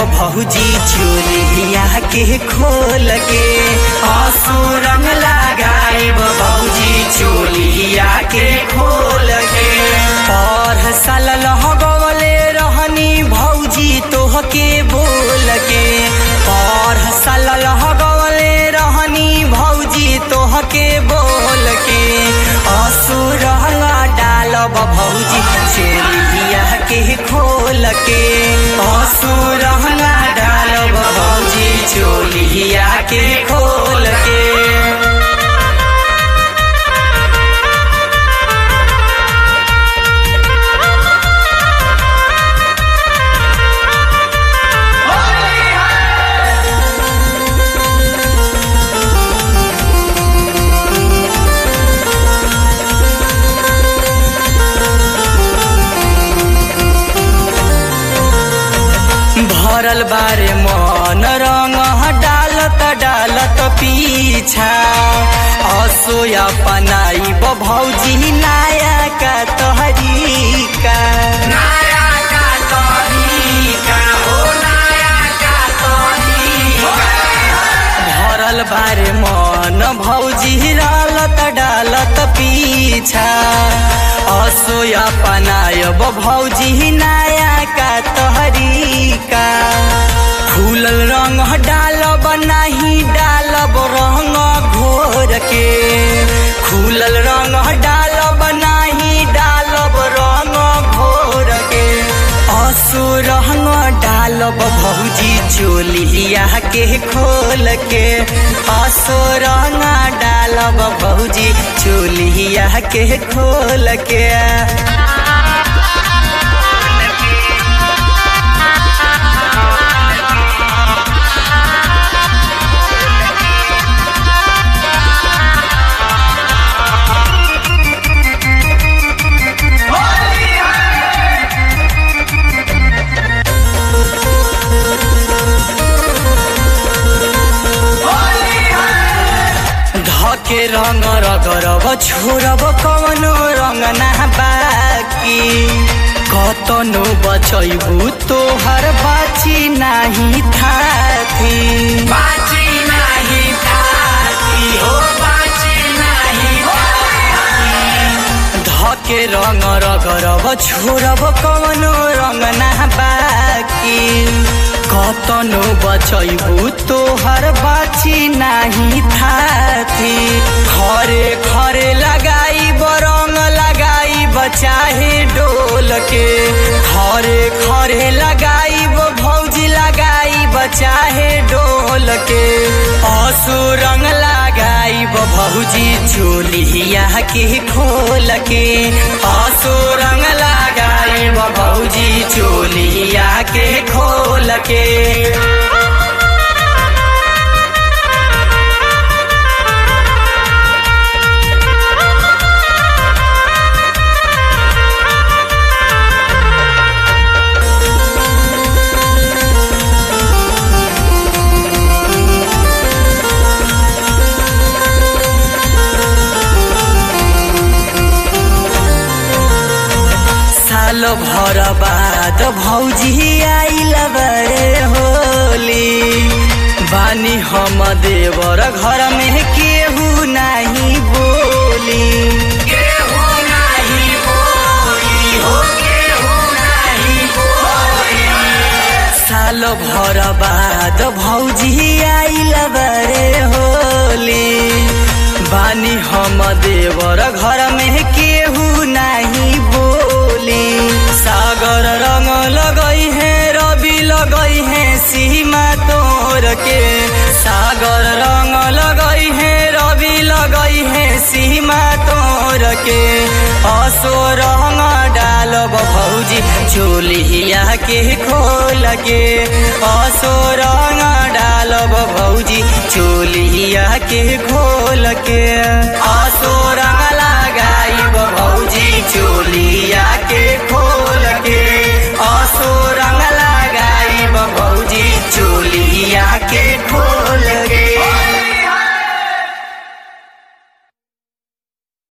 भौजी चोलिया के खोल के आंसू रंग लगाइब भौजी चोलिया के खोल के और साल लगवले रहनी भौजी तोहके बोल के और साल लगवले रहनी भौजी तोहके बोल के असुर डालब भौजी चेलिया के खोल के असुर डालब भौजी चोलिया के खोल के भरल बारे मन रंग डालत डालत पीछा असोया पनाई भौजी नाया का तहरीका नाया का तहरीका हो नाया का तहरीका भरल बारे मन भौजी डालत डालत पीछा असोया पनायब भौजी नाया का तहरीका फूलल रंग डालब नाही डालब रंग घोर के फूलल रंग डालब नाही डालब रंग घोर के असो रंग डालब भौजी चोलिया के खोल के असो रंग डालब भौजी चोलिया के खोल के धके रंग रगरब छोड़ब कवनो रंग ना बाकी कतनो बचैबू तोहर बाची नाही थाती बाची नाही थाती हो बाची नाही धके रंग रगरब छोड़ब कवनो रंग ना बाकी कतनो बचैबू तोहर बाची नाही थाती खरे खरे लगाई रंग लगाई चाहे डोल के खरे खरे लगाई भौजी लगाई चाहे डोल के असु रंग लगाई भौजी चोलिया के खोल के असु रंग लगाई भौजी चोलिया के खोल के साल भर बाद भौजी आइल बरे होली बानी हम देवर घर में केहू नाही बोली केहू नाही बोली हो केहू नाही बोली साल भर बाद भौजी आइल बरे होली बानी हम देवर घर में केहू नाही बोली सागर रंग लगई है रवि लगई है सीमा तोर के सागर रंग लगई है रवि लगई है सीमा तोर के असो रंग डालब भौजी चोलिया के खोल के असो रंग डालब भौजी चोलिया के खोल के